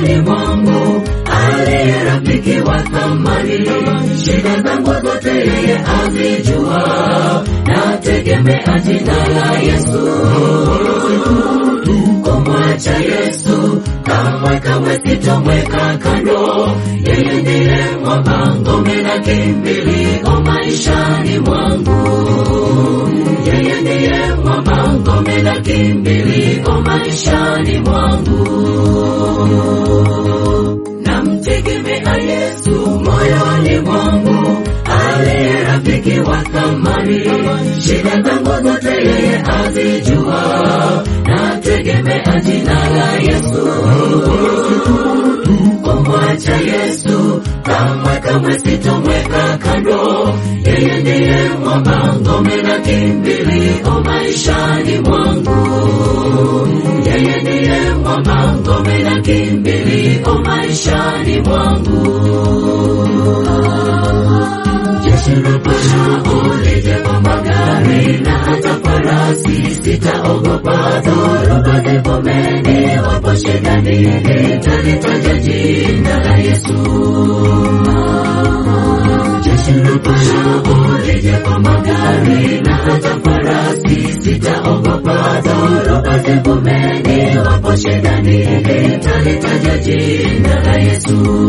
moyoni mwangu, aliye rafiki wa thamani. Shida zangu zote yeye azijua, nategemea jina la Yesu. Kumwacha Yesu kamwe kamwe sitomweka kando, yeye ndiye mwamba, ngome na kimbilio maishani mwangu. Yeye ndiye mwamba, ngome na kimbilio maishani mwangu. Namtegemea Yesu moyoni mwangu, aliye rafiki wa thamani. Shida zangu zote yeye azijua, nategemea jina la Yesu. Kumwacha Yesu kamwe kamwe sitomweka kando, yeye ndiye mwamba, ngome na kimbilio maishani mwangu. Yeye ndiye mwamba, ngome na kimbilio maishani mwangu. Jeshi la Farao lije kwa magari na hata farasi, sitaogopa dhoruba zivumeni, wapo shidani, nitalitaja jina la Yesu. Jeshi la Farao lije kwa magari na hata farasi, sitaogopa dhoruba zivumeni, wapo shidani, nitalitaja jina la Yesu.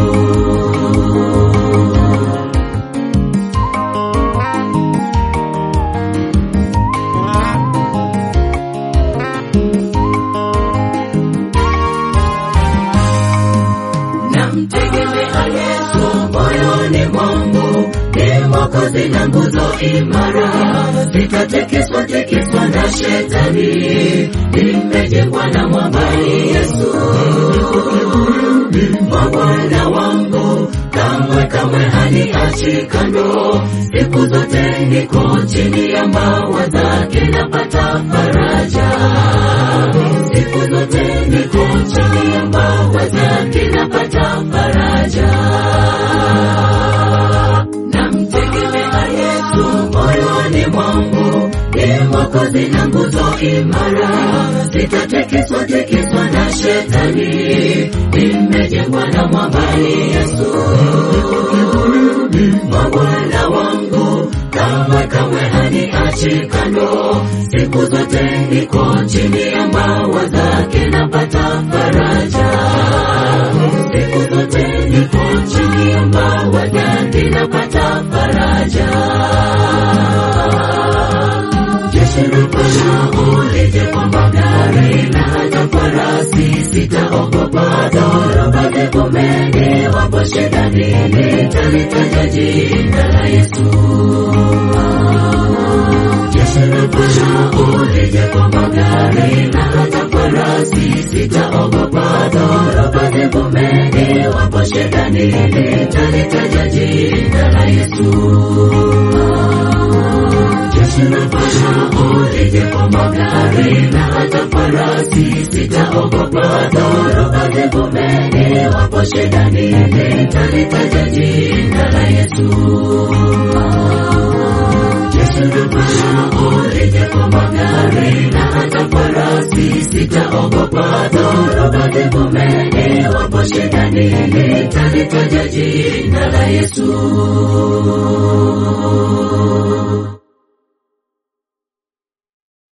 Namtegemea Yesu moyoni mwangu, ni mwokozi na nguzo imara, sitatikiswa tikiswa na shetani, nimejengwa na mwambani Yesu. Bwana wangu kamwe kamwe haniachi kando, siku zote niko chini ya mbawa zake, napata faraja siku zote niko chini ya mbawa zake, napata faraja. Namtegemea Yesu moyoni mwangu, ni mwokozi na nguzo imara, sitatikiswa tikiswa na shetani, nimejengwa na mwambani Yesu. Bwana wangu kamwe kamwe haniachi kando, siku zote niko chini ya mbawa zake, napata faraja. Siku zote niko chini ya mbawa zake, napata faraja. Jeshi la Farao lije kwa magari na hata farasi, sitaogopa dhoruba zivumeni, wapo shidani, nitalitaja jina la Yesu. Jeshi la Farao lije kwa magari na hata farasi, sitaogopa dhoruba zivumeni, wapo shidani, nitalitaja jina la Yesu. Jeshi la Farao lije kwa magari na hata farasi, sitaogopa dhoruba zivumeni, wapo shidani, nitalitaja jina la Yesu. Jeshi la Farao lije kwa magari na hata farasi, sitaogopa dhoruba zivumeni, wapo shidani, nitalitaja jina la Yesu.